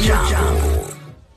Jambo.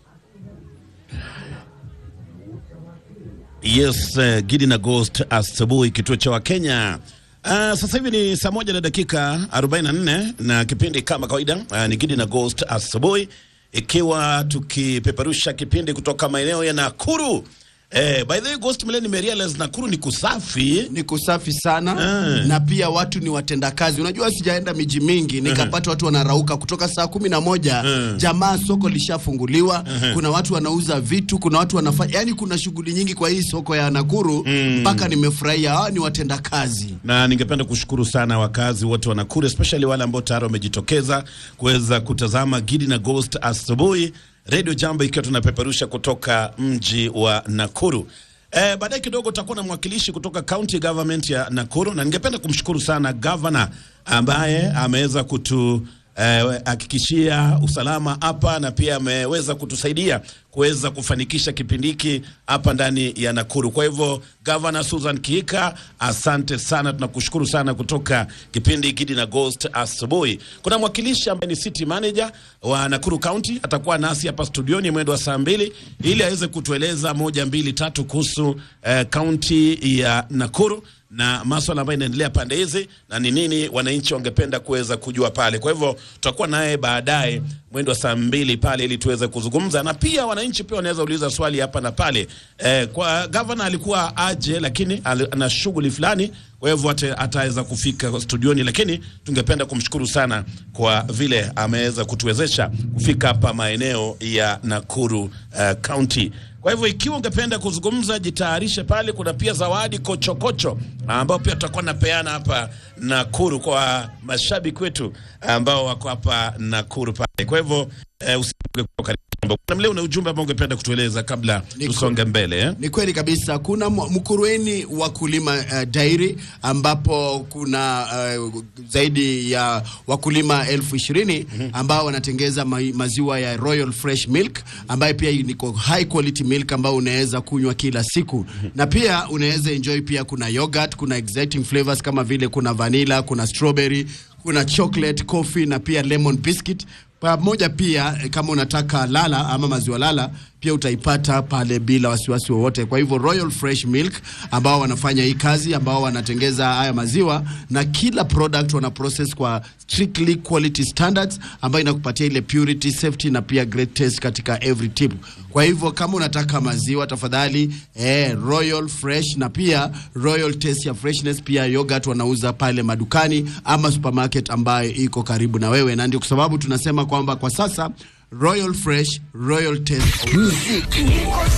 Yes, uh, Gidi na Ghost asubuhi kituo cha Wakenya. Uh, sasa hivi ni saa moja na dakika 44 na kipindi kama kawaida uh, ni Gidi na Ghost asubuhi, ikiwa tukipeperusha kipindi kutoka maeneo ya Nakuru. Eh, by the way Ghost Mle nimerealize Nakuru ni kusafi. ni kusafi sana Ah. na pia watu ni watendakazi. Unajua, sijaenda miji mingi nikapata watu wanarauka kutoka saa kumi na moja jamaa, soko lishafunguliwa. Kuna watu wanauza vitu, kuna watu wanafanya, yani kuna shughuli nyingi kwa hii soko ya Nakuru mpaka nimefurahia. Hawa ni watendakazi. na ningependa kushukuru sana wakazi wote wa Nakuru especially wale ambao tayari wamejitokeza kuweza kutazama Gidi na Ghost asubuhi Radio Jambo ikiwa tunapeperusha kutoka mji wa Nakuru. Eh, baadaye kidogo utakuwa na mwakilishi kutoka county government ya Nakuru na ningependa kumshukuru sana governor ambaye ameweza kutu eh, hakikishia usalama hapa na pia ameweza kutusaidia kuweza kufanikisha kipindi hiki hapa ndani ya Nakuru. Kwa hivyo Governor Susan Kiika, asante sana, tunakushukuru sana kutoka kipindi Gidi na Ghost asubuhi. Kuna mwakilishi ambaye ni city manager wa Nakuru County atakuwa nasi hapa studioni mwendo wa saa mbili ili aweze kutueleza moja mbili tatu kuhusu eh, county ya Nakuru na maswala ambayo inaendelea pande hizi na ni nini wananchi wangependa kuweza kujua pale. Kwa hivyo tutakuwa naye baadaye mwendo wa saa mbili pale ili tuweze kuzungumza, na pia wananchi pia wanaweza uliza swali hapa na pale. Eh, kwa gavana alikuwa aje, lakini ali- ana shughuli fulani, kwa hivyo ata- ataweza kufika studioni, lakini tungependa kumshukuru sana kwa vile ameweza kutuwezesha kufika hapa maeneo ya Nakuru eh, County. Kwa hivyo ikiwa ungependa kuzungumza, jitayarishe pale. Kuna pia zawadi kochokocho ambao pia tutakuwa napeana hapa Nakuru kwa mashabiki wetu ambao wako hapa Nakuru pale. Kwa hivyo eh, usipungue kuwa karibu. Kuna mle una ujumbe ambao ungependa kutueleza kabla Niko- tusonge mbele eh? Ni kweli kabisa. Kuna mwa- Mkurueni wakulima uh, dairi ambapo kuna uh, zaidi ya wakulima elfu ishirini ambao wanatengeza ma maziwa ya Royal Fresh Milk ambayo pia niko high quality milk ambao unaweza kunywa kila siku na pia unaweza enjoy. Pia kuna yogurt, kuna exciting flavors kama vile kuna vanilla, kuna strawberry, kuna chocolate, coffee na pia lemon biscuit pamoja pia eh, kama unataka lala ama maziwa lala pia utaipata pale bila wasiwasi wowote. Kwa hivyo Royal Fresh Milk ambao wanafanya hii kazi, ambao wanatengeza haya maziwa na kila product wana process kwa strictly quality standards, ambayo inakupatia ile purity, safety na pia great taste katika every tip. Kwa hivyo kama unataka maziwa tafadhali, eh, Royal Fresh na pia Royal Taste ya freshness, pia yogurt wanauza pale madukani ama supermarket ambayo iko karibu na wewe, na ndio kwa sababu tunasema kwamba kwa sasa Royal Fresh, Royal Taste Muziki